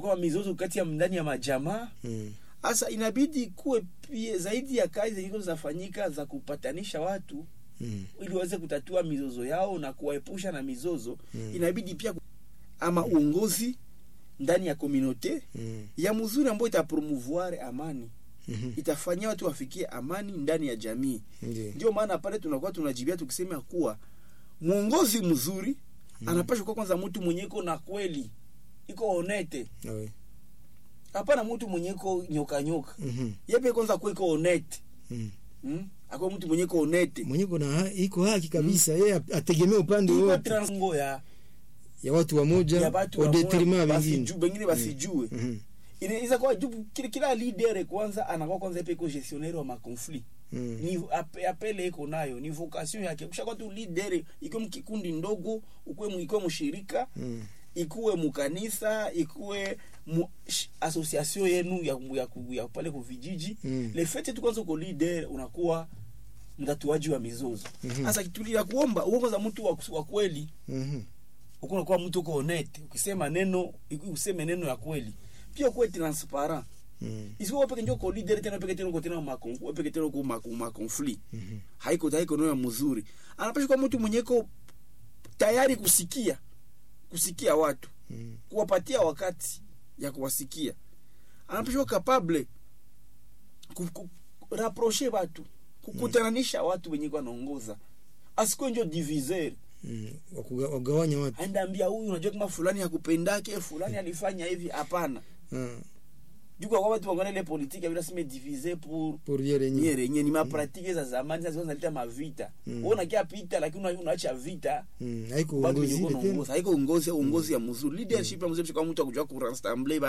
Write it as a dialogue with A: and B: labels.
A: kunakuwa mizozo kati ya ndani ya majamaa
B: Mm.
A: sasa inabidi kuwe pia zaidi ya kazi zenye zinafanyika za kupatanisha watu
B: Mm.
A: ili waweze kutatua mizozo yao na kuwaepusha na mizozo
B: Mm.
A: inabidi pia ku- ama uongozi ndani ya komunote
B: Mm.
A: ya mzuri ambayo itapromouvoir amani
B: Mhm.
A: itafanyia watu wafikie amani ndani ya jamii
B: Ndiyo.
A: ndio maana pale tunakuwa tunajibia tukisema kuwa mwongozi mzuri
B: Mm.
A: anapasha kuwa kwanza mtu mwenye iko na kweli iko honete
B: Oui.
A: hapana mtu mwenye iko nyoka nyoka
B: Mhm.
A: yepe kwanza kuwa iko honete
B: Mm.
A: hmm? akuwa mtu mwenye iko honete
B: mwenye kuna ha- iko haki kabisa yeye ap- ategemea upande
A: iko
B: wote
A: transngo ya
B: ya watu wamoja
A: ya watu
B: wa
A: wa
B: detriment
A: moja,
B: wengine
A: basiju- bengine basijue
B: Mhm.
A: inaweza kuwa juu kila, kila leader kwanza anakuwa kwanza yepe iko gestionnaire wa makonflit
B: Mm.
A: ni ap- apele iko nayo ni vocation yake ukishakuwa tu leader ikiwe mkikundi ndogo ukuwe mu- ikuwe mshirika
B: Mm.
A: ikuwe mukanisa ikuwe mu sh- association yenu ya, ya, ya, ya pale ku vijiji
B: Mm.
A: le fait tu kwanza uko leader unakuwa mtatuaji wa mizozo
B: Mhm.
A: sasa kitu ya kuomba uwe kwanza mtu wa, wa kweli
B: Mhm.
A: uko unakuwa mtu uko honete ukisema neno iku- useme neno ya kweli pia kuwe transparent
B: Mm.
A: isiwe peke ndio ko leader tena peke tena uko tena makon wewe peke tena uko makon makonflit
B: Mhm.
A: haiko haiko neno ya mzuri anapaswa kuwa mtu mwenye iko tayari kusikia kusikia watu
B: Mm.
A: kuwapatia wakati ya kuwasikia anapashwa capable ku, ku, rapprocher watu kukutananisha watu wenye kwa naongoza asikuwe njo diviseur
B: Mm. Wakuga- wagawanya watu
A: aenda ambia huyu unajua kama fulani hakupendake fulani alifanya hivi hapana
B: Ah,
A: juu kwa watu wangana ile politique bila sema diviser pour
B: pour yeye yenyewe.
A: nyere yenye ni mapratike za zamani sasa zinaleta mavita
B: Mm.
A: wewe unakia pita lakini una- unaacha vita
B: Mm. haiko
A: bado
B: uongozi
A: yuko
B: ile tena
A: naongoza haiko uongozi uongozi ya mzuri leadership ya mzuri kwa mtu akujua kurassemble